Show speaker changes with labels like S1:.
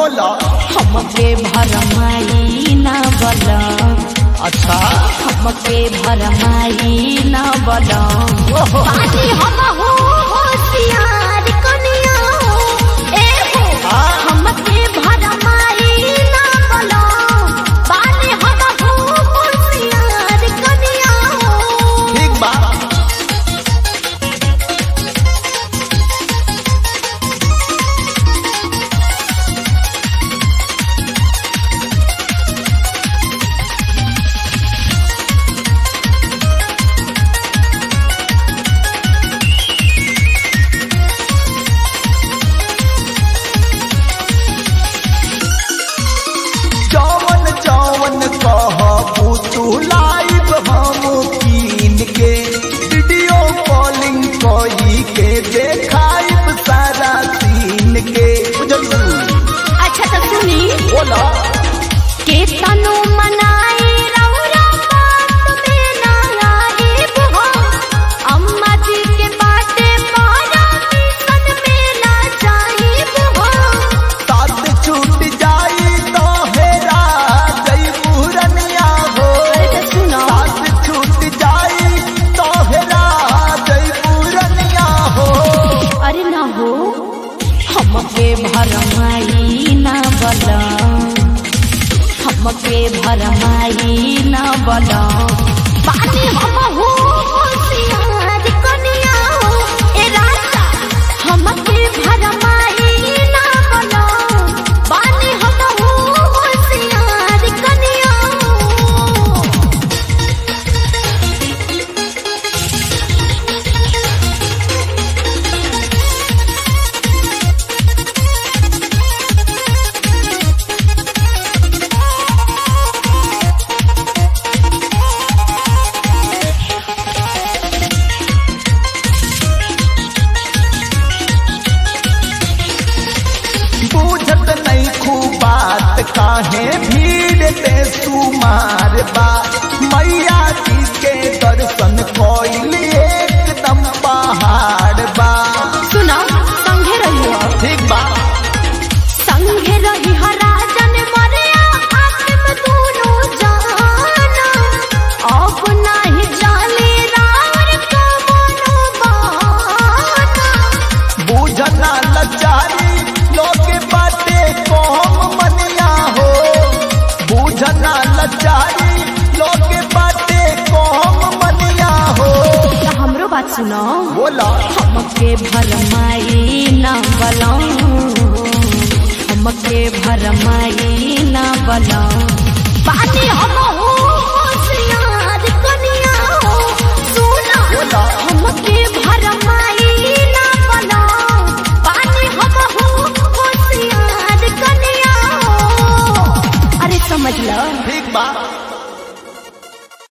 S1: बोला
S2: हमके भरमाई ना बला
S1: अच्छा
S2: हमके भरमाई ना बला
S1: ओहो
S2: पानी हम हो होशियार कनिया हो ए हो
S1: हाँ।
S2: हमके भरमाई ना बला पानी हम हो होशियार कनिया हो
S1: ठीक बा चौवन चौवन कह तू लाइव हम कीन के वीडियो कॉलिंग कही के देखाइब सारा सीन के बुझलू
S2: अच्छा तो सुनी
S1: बोला
S2: के तनु मनाई रौरा बात में ना आईब हो अम्मा जी के बाटे पारा मिशन में ना जाईब हो
S1: साथ छूट जाई तो हेरा जई पूरनिया हो
S2: अरे तो सुनो
S1: साथ छूट जाई तो हेरा जई पूरनिया हो
S2: अरे ना हो हमके भरमाई ना बला हमके भरमाई ना बला पानी हम हो होशियार कनिया हो ए राजा हमके भरमाई ना बला पानी हम हो होशियार कनिया हो
S1: बूझत नहीं खूब बात काहे भीड़ ते सुमार बा मैया जी के दर्शन कोइल एकदम पहाड़ बा
S2: सुना संगे रहियो
S1: ठीक बा
S2: संगे रही हराजन मरिया आत्म दोनों जाना अब नाही जाने रावर का मनो बहाना
S1: बूझना लचारी लोग बाटे कौम मनिया हो बूझना लचारी लोग बाटे कौम मनिया हो
S2: तो हमरो बात सुनो
S1: बोला
S2: हमके भरमाई ना बलो हमके भरमाई ना बलो पानी हम हो होशियार कनिया हो सुना
S1: बोला
S2: हमके भरमाई ना बलो पानी हम हो होशियार कनिया हो अरे समझ लो
S1: ठीक बा